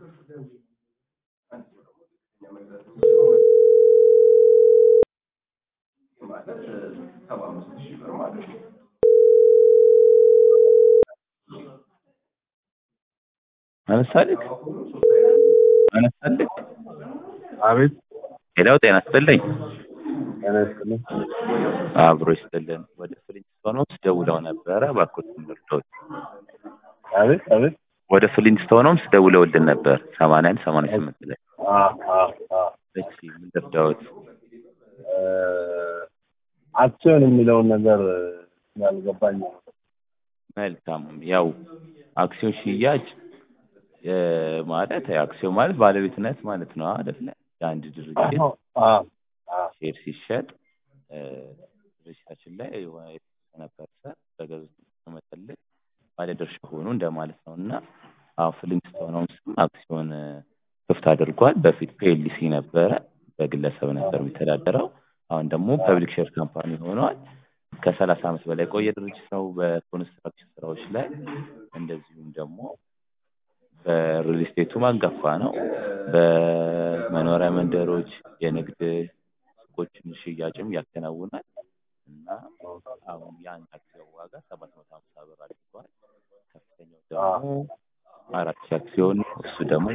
አነሳልክ አነሳልክ አቤት ሄዳው ጤና ይስጥልኝ ጤና ይስጥልኝ። አብሮ ይስጥልን ወደ ፍሊንስቶን ሆምስ ደውለው ነበረ እባክዎትን ልርዳዎት አቤት አቤት ወደ ፍሊንስቶን ሆምስ ደውለውልን ነበር ሰማንያ አንድ ሰማንያ ስምንት ላይ አ አ አ እሺ ምን ልርዳዎት እ አክሲዮን የሚለውን ነገር ስላልገባኝ ነው። መልካም ያው አክሲዮን ሽያጭ እ ማለት አክሲዮን ማለት ባለቤትነት ማለት ነው አይደለ የአንድ ድርጅት አዎ አ አ ሼር ሲሸጥ እ ድርጅታችን ላይ የሆነ የተወሰነ ፐርሰንት በገዙት መጠን ልክ ባለድርሻ ሆኑ እንደማለት ነው እና አሁን ፍሊንስቶን ሆምስም አክሲዮን እ ክፍት አድርጓል በፊት ፒኤልሲ ነበረ በግለሰብ ነበር የሚተዳደረው አሁን ደግሞ ፐብሊክ ሼር ካምፓኒ ሆኗል ከሰላሳ ዓመት በላይ የቆየ ድርጅት ነው በኮንስትራክሽን ስራዎች ላይ እንደዚሁም ደግሞ በሪል ስቴቱም አንጋፋ ነው በመኖሪያ መንደሮች የንግድ ሱቆችን ሽያጭም ያከናውናል እና አሁን የአንድ አክሲዮን ዋጋ ሰባት መቶ ሀምሳ ብር አድርጓል ከፍተኛው ደግሞ አራት ሺህ አክሲዮን ነው እሱ ደግሞ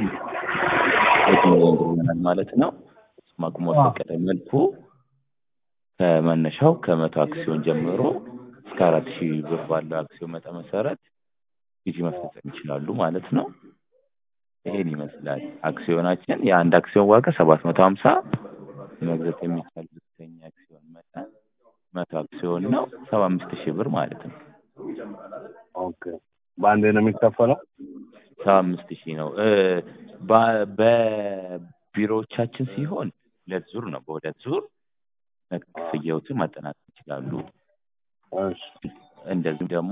ይሆናል ማለት ነው እሱም አቅሙ በፈቀደ መልኩ ከመነሻው ከመቶ አክሲዮን ጀምሮ እስከ አራት ሺህ ብር ባለው አክሲዮን መጠን መሰረት ግዢ መፈጸም ይችላሉ ማለት ነው ይሄን ይመስላል አክሲዮናችን የአንድ አክሲዮን ዋጋ ሰባት መቶ ሀምሳ መግዛት የሚቻል ዝቅተኛ አክሲዮን መጠን መቶ አክሲዮን ነው ሰባ አምስት ሺህ ብር ማለት ነው ኦኬ በአንዴ ነው የሚከፈለው? ሰባ አምስት ሺህ ነው እ በ- በቢሮዎቻችን ሲሆን ሁለት ዙር ነው በሁለት ዙር ክፍያዎትን ማጠናቀቅ ይችላሉ እሺ እንደዚሁም ደግሞ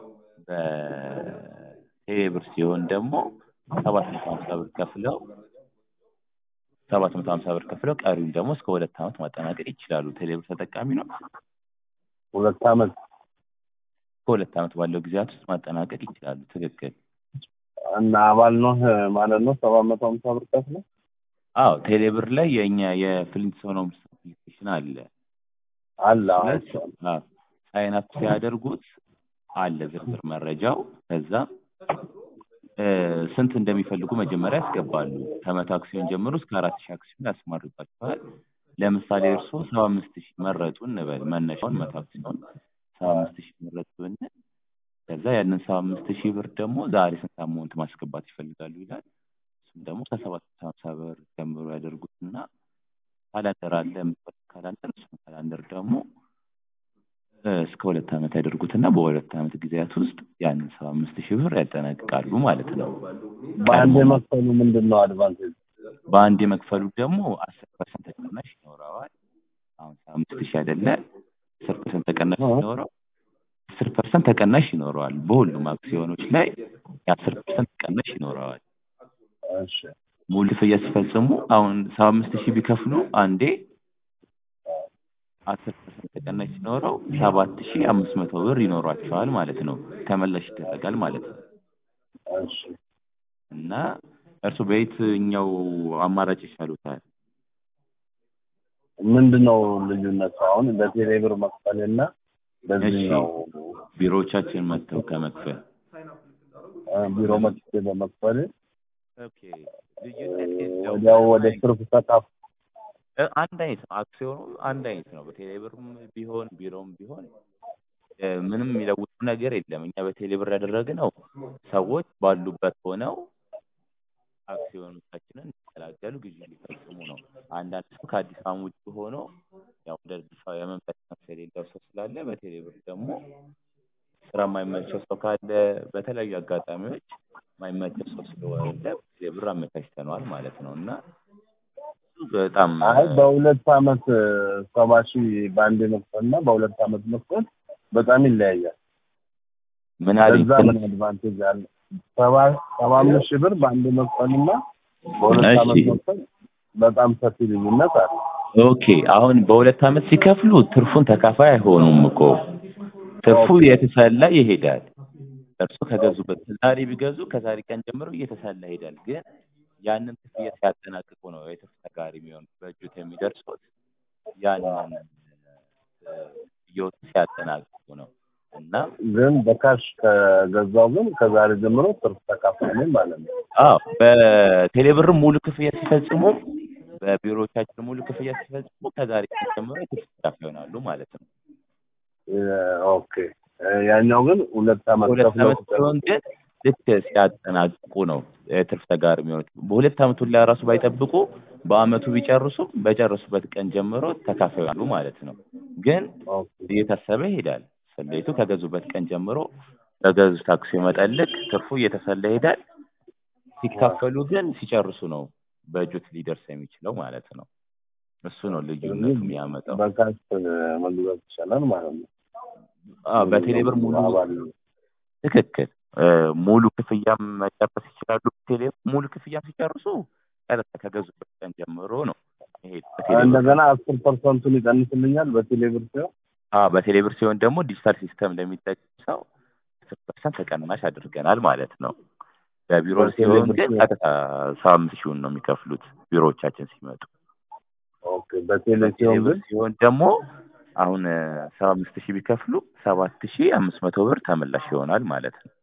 በቴሌብር ሲሆን ደግሞ ሰባት መቶ ሀምሳ ብር ከፍለው ሰባት መቶ ሀምሳ ብር ከፍለው ቀሪውን ደግሞ እስከ ሁለት ዓመት ማጠናቀቅ ይችላሉ ቴሌብር ተጠቃሚ ነው ሁለት ዓመት ከሁለት ዓመት ባለው ጊዜያት ውስጥ ማጠናቀቅ ይችላሉ ትክክል እና አባል ነው ማለት ነው ሰባት መቶ ሀምሳ ብር ከፍለው አዎ ቴሌብር ላይ የእኛ የፍሊንትስቶን ሆምስ አፕሊኬሽን አለ አለ ሁለት ሳይን አፕ ሲያደርጉት አለ ዝርዝር መረጃው ከዛ እ ስንት እንደሚፈልጉ መጀመሪያ ያስገባሉ ከመቶ አክሲዮን ጀምሮ እስከ አራት ሺህ አክሲዮን ያስማርባቸዋል ለምሳሌ እርስዎ ሰባ አምስት ሺህ መረጡ እንበል መነሻውን መቶ አክሲዮን ሰባ አምስት ሺህ መረጡ ብንል ከዛ ያንን ሰባ አምስት ሺህ ብር ደግሞ ዛሬ ስንት አማውንት ማስገባት ይፈልጋሉ ይላል እሱም ደግሞ ከሰባት መቶ ሀምሳ ብር ጀምሮ ያደርጉትና ካላንደር አለ የምትፈልግ ካላንደር እሱን ካላንደር ደግሞ እ እስከ ሁለት ዓመት ያደርጉትና በሁለት ዓመት ጊዜያት ውስጥ ያንን ሰባ አምስት ሺህ ብር ያጠናቅቃሉ ማለት ነው በአንዴ መክፈሉ ምንድን ነው አድቫንቴጅ? በአንድ የመክፈሉ ደግሞ አስር ፐርሰንት ተቀናሽ ይኖረዋል አሁን ሰባ አምስት ሺህ አይደለ አስር ፐርሰንት ተቀናሽ ሲኖረው አስር ፐርሰንት ተቀናሽ ይኖረዋል በሁሉም አክሲዮኖች ላይ የአስር ፐርሰንት ተቀናሽ ይኖረዋል እሺ ሙሉ ክፍያ ሲፈጽሙ አሁን ሰባ አምስት ሺህ ቢከፍሉ አንዴ አስር ፐርሰንት ተቀናሽ ሲኖረው ሰባት ሺህ አምስት መቶ ብር ይኖሯቸዋል ማለት ነው ተመላሽ ይደረጋል ማለት ነው እሺ እና እርሱ በየትኛው አማራጭ ይሻሉታል ምንድን ነው ልዩነቱ አሁን በቴሌ ብር መክፈል እና በዚህኛው ቢሮዎቻችን መጥተው ከመክፈል እ ቢሮ መጥቼ በመክፈል ኦኬ ልዩነት የለውም ወዲያው ወደ ትርፍ ተካፍ እ አንድ አይነት ነው አክሲዮኑ አንድ አይነት ነው በቴሌብርም ቢሆን ቢሮም ቢሆን እ ምንም የሚለውጡ ነገር የለም እኛ በቴሌብር ያደረግነው ሰዎች ባሉበት ሆነው አክሲዮኖቻችንን እንዲቀላቀሉ ግዢ እንዲፈጽሙ ነው አንዳንድ ሰው ከአዲስ አበባ ውጭ ሆኖ ያው ወደ አዲስ አበባ የመምጣት ቻንስ የሌለው ሰው ስላለ በቴሌብር ደግሞ ስራ የማይመቸው ሰው ካለ በተለያዩ አጋጣሚዎች የማይመቸው ሰው ስለሆነ በቴሌብር አመቻችተነዋል ማለት ነው እና በጣም አይ በሁለት ዓመት ሰባ ሺህ በአንዴ መክፈል እና በሁለት ዓመት መክፈል በጣም ይለያያል። ምን አለኝ በዛ ምን አድቫንቴጅ አለ? ሰባ ሰባ አምስት ሺህ ብር በአንዴ መክፈል እና በሁለት እሺ። ዓመት መክፈል በጣም ሰፊ ልዩነት አለ። ኦኬ አሁን በሁለት ዓመት ሲከፍሉ ትርፉን ተካፋይ አይሆኑም እኮ ትርፉ እየተሰላ ይሄዳል እርሱ ከገዙበት ዛሬ ቢገዙ ከዛሬ ቀን ጀምሮ እየተሰላ ይሄዳል ግን ያንን ክፍያ ሲያጠናቅቁ ነው የትርፍ ተጋሪ የሚሆኑት በእጆት የሚደርሱት ያንን እ፣ እየወጡ ሲያጠናቅቁ ነው እና ግን በካሽ ከገዛው ግን ከዛሬ ጀምሮ ትርፍ ተካፋይ ነኝ ማለት ነው። አዎ በቴሌብር ሙሉ ክፍያ ሲፈጽሙ በቢሮዎቻችን ሙሉ ክፍያ ሲፈጽሙ ከዛሬ ቀን ጀምሮ የትርፍ ተካፋይ ይሆናሉ ማለት ነው። እ፣ ኦኬ እ፣ ያኛው ግን ሁለት ዓመት ሁለት ከፍለው ዓመት ሲሆን ግን ልክ ሲያጠናቅቁ ነው የትርፍ ተጋሪ የሚሆኑት። በሁለት ዓመቱ ላይ ራሱ ባይጠብቁ በአመቱ ቢጨርሱም በጨረሱበት ቀን ጀምሮ ተካፋይ ይሆናሉ ማለት ነው። ግን ኦኬ እየታሰበ ይሄዳል። ሰሌቱ ከገዙበት ቀን ጀምሮ በገዙት አክሲዮን መጠን ልክ ትርፉ እየተሰላ ይሄዳል። ሲካፈሉ ግን ሲጨርሱ ነው በእጆት ሊደርስ የሚችለው ማለት ነው። እሱ ነው ልዩነቱ የሚያመጣው። በካሽ መግዛት ይቻላል ማለት ነው። አዎ በቴሌብር ሙሉ አባል ትክክል እ፣ ሙሉ ክፍያም መጨረስ ይችላሉ። ቴሌ ሙሉ ክፍያም ሲጨርሱ ቀጥታ ከገዙበት ቀን ጀምሮ ነው ይሄ በቴሌብር እንደገና አስር ፐርሰንቱን ይቀንስልኛል በቴሌብር ሲሆን አዎ በቴሌብር ሲሆን ደግሞ ዲጂታል ሲስተም ለሚጠቀም ሰው አስር ፐርሰንት ተቀናሽ አድርገናል ማለት ነው። በቢሮ ሲሆን በቴሌብር ግን ሲሆን- ቀጥታ ሰባ አምስት ሺውን ነው የሚከፍሉት ቢሮዎቻችን ሲመጡ። ኦኬ በቴሌ ሲሆን በቴሌብር ግን ሲሆን ደግሞ አሁን ሰባ አምስት ሺህ ቢከፍሉ ሰባት ሺህ አምስት መቶ ብር ተመላሽ ይሆናል ማለት ነው።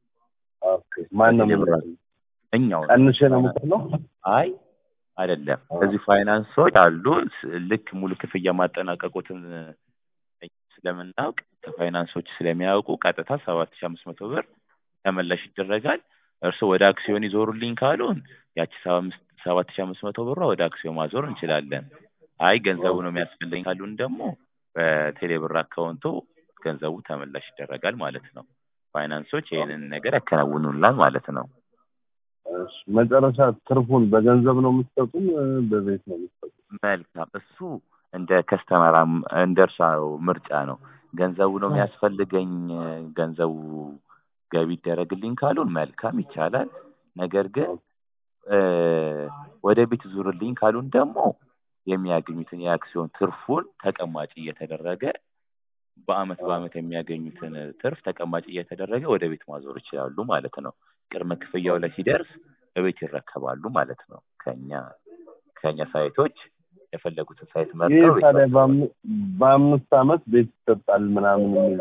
ኦኬ ማን ነው በቴሌብር የሚከፍለው? እኛው ቀንሼ ነው የምከፍለው? አይ አይደለም። አዎ። እዚህ ፋይናንሶች አሉ። ስ- ልክ ሙሉ ክፍያ ማጠናቀቁትን እኛ ስለምናውቅ ከፋይናንሶች ስለሚያውቁ ቀጥታ ሰባት ሺህ አምስት መቶ ብር ተመላሽ ይደረጋል። እርስዎ ወደ አክሲዮን ይዞሩልኝ ካሉን ያቺ ሰባ አምስት ሰባት ሺህ አምስት መቶ ብሯ ወደ አክሲዮን ማዞር እንችላለን። አይ ገንዘቡ ነው የሚያስፈልገኝ ካሉን ደግሞ በቴሌብር አካውንቶ ገንዘቡ ተመላሽ ይደረጋል ማለት ነው። ፋይናንሶች ይህንን ነገር ያከናውኑላል ማለት ነው። እሺ፣ መጨረሻ ትርፉን በገንዘብ ነው የምትሰጡን እ፣ በቤት ነው የምትሰጡን? መልካም እሱ እንደ ከስተመር እንደ እርሻው ምርጫ ነው። ገንዘቡ ነው የሚያስፈልገኝ ገንዘቡ ገቢ ይደረግልኝ ካሉን መልካም ይቻላል። ነገር ግን እ፣ ወደ ቤት ዙርልኝ ካሉን ደግሞ የሚያገኙትን የአክሲዮን ትርፉን ተቀማጭ እየተደረገ በአመት በአመት የሚያገኙትን ትርፍ ተቀማጭ እየተደረገ ወደ ቤት ማዞር ይችላሉ ማለት ነው። ቅድመ ክፍያው ላይ ሲደርስ በቤት ይረከባሉ ማለት ነው። ከኛ ከኛ ሳይቶች የፈለጉትን ሳይት ይህ መርጠው ቤት ታዲያ ይረከባሉ። በአም- በአምስት ዓመት ቤት ይሰጣል ምናምን የሚል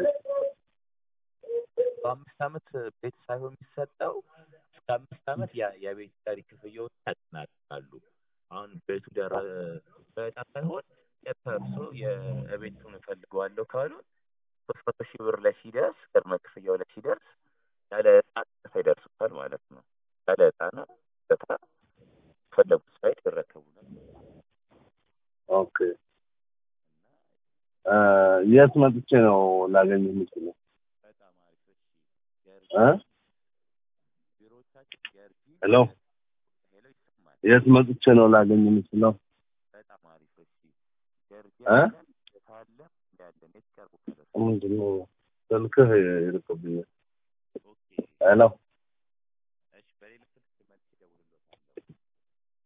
በአምስት ዓመት ቤት ሳይሆን የሚሰጠው እስከ አምስት ዓመት ያ- የቤት ቀሪ ክፍያውን ያጠናቅቃሉ። አሁን ቤቱ ደረ በዕጣ ሳይሆን ቀጥታ እርሶ የቤቱን እፈልገዋለሁ ካሉ ሶስት መቶ ሺህ ብር ላይ ሲደርስ ቅድመ ክፍያው ላይ ሲደርስ ያለ ዕጣ ቀጥታ ይደርሱታል ማለት ነው። ያለ ዕጣ ነው ቀጥታ የፈለጉት ሳይት ይረከቡናል። ኦኬ እ፣ የት መጥቼ ነው ላገኝ የምችለው? በጣም አሪፍ። እሺ እ? ቢሮዎቻችን ገርጂ ሄሎ ሄሎ ይሰማል። የት መጥቼ ነው ላገኝ የምችለው? በጣም አሪፍ። እሺ ገርጂ እ? አለን የታለ ያለን የት ቀርቡ ከደረሱ ምንድን ነው ስልክህ ይርቅብኛል። ኦኬ ሄሎ